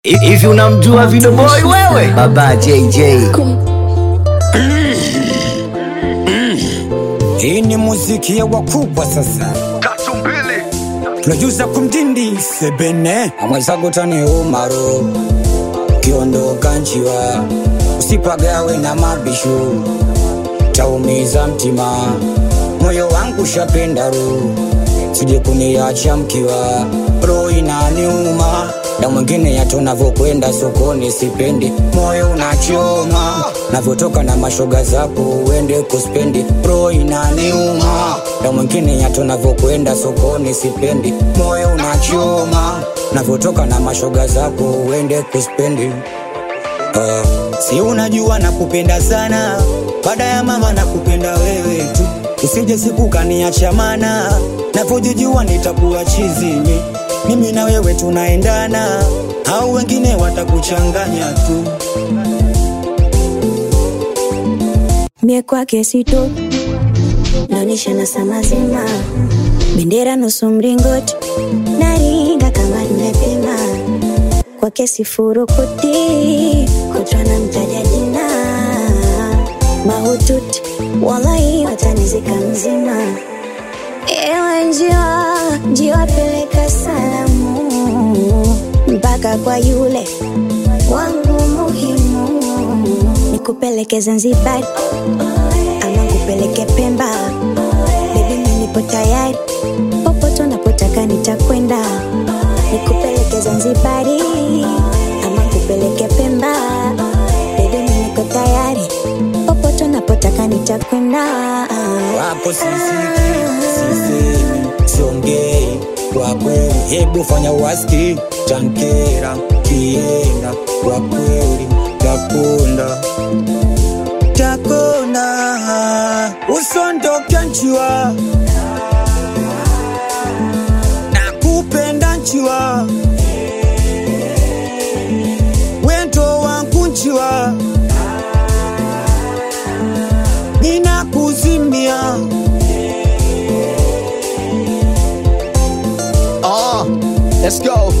Hivi unamjua Video Boy wewe? Baba JJ. Hii ni muziki ya wakubwa sasa. tatu mbili Producer kumdindi sebene amwezagotani umaro kiondoka njiwa usipagawe na mabishu taumiza mtima moyo wangu shapenda ru sije kuniacha mkiwa roho inaniuma na mwingine yato navyokwenda sokoni sipendi moyo unachoma navyotoka na mashoga zako uende kuspendi roho inaniuma na mwingine yato navyokwenda sokoni sipendi moyo unachoma navyotoka na mashoga zako uende kuspendi Uh, si unajua nakupenda sana baada ya mama nakupenda wewe tu usije siku kaniacha mana navyojijua nitakuwa chizini mimi na wewe tunaendana au wengine watakuchanganya tu mie kwake sito naonyesha na saa mazima bendera nusu mringoti naringa kama nimepima kwake sifurukuti kutwa na mtaja jina mahututi walai watanizika mzima ewe njiwa njiwa peleka salamu mpaka kwa yule wangu muhimu nikupeleke Zanzibar ama nikupeleke Pemba, baby mimi nipo tayari, popote unapotaka nitakwenda, nikupeleke Zanzibari ama nikupeleke Pemba, baby mimi niko tayari, popote unapotaka nitakwenda. wako sisiki sisemi siongei kwa kweli hebu fanya waski tankera kienda kwa kweli takunda takunda usondoke nchiwa nakupenda nchiwa wendo wangu nchiwa ninakuzimia Ah, let's go.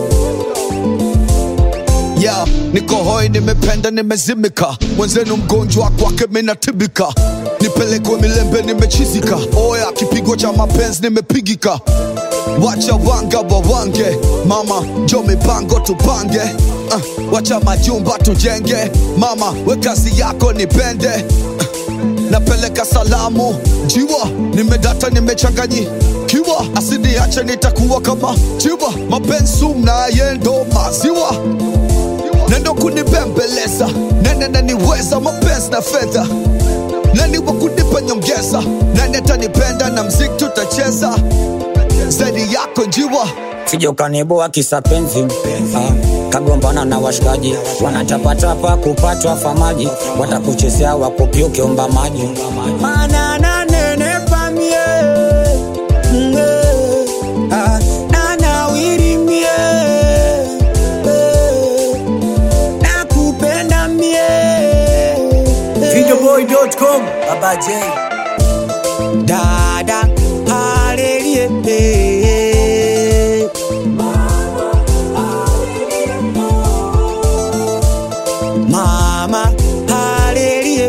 Yeah, niko hoi, nimependa, nimezimika, mwenzenu mgonjwa kwake minatibika, nipelekwe milembe, nimechizika, oya kipigo cha mapenzi nimepigika, wacha wanga wawange, mama njo mipango tupange, uh, wacha majumba tujenge, mama we kazi yako nipende uh, napeleka salamu jiwa nimedata nimechanganyikiwa asiniache nitakuwa kama jiwa mapenzi mnaye ndo maziwa nendo kunibembeleza nene naniweza mapenzi na fedha nani wa kunipa nyongeza nani atanipenda na mziki tutacheza zaidi yako njiwa sije ukaniboa kisa penzi ah, kagombana na washikaji wanatapatapa kupatwa famaji watakuchezea wakupia ukiomba maji Mana nanenepa mie, mm, eh, ah, nanawiri mie, eh, nakupenda mie eh. Videoboy.com. Baba J. dada halelie mama halelie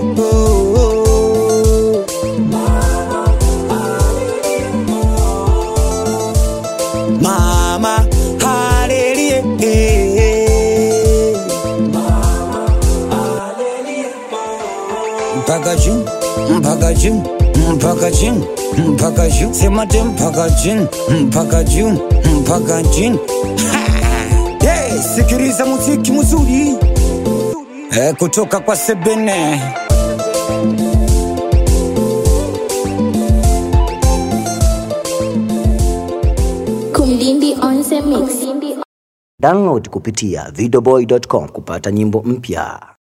mama halelie mpaka juu mpaka juu mpaka juu mpaka juu sema te mpaka juu mpaka juu mpaka juu hey, sikiliza muziki mzuri eh, kutoka kwa sebene Kumdindi on the mix. Download kupitia videoboy.com kupata nyimbo mpya.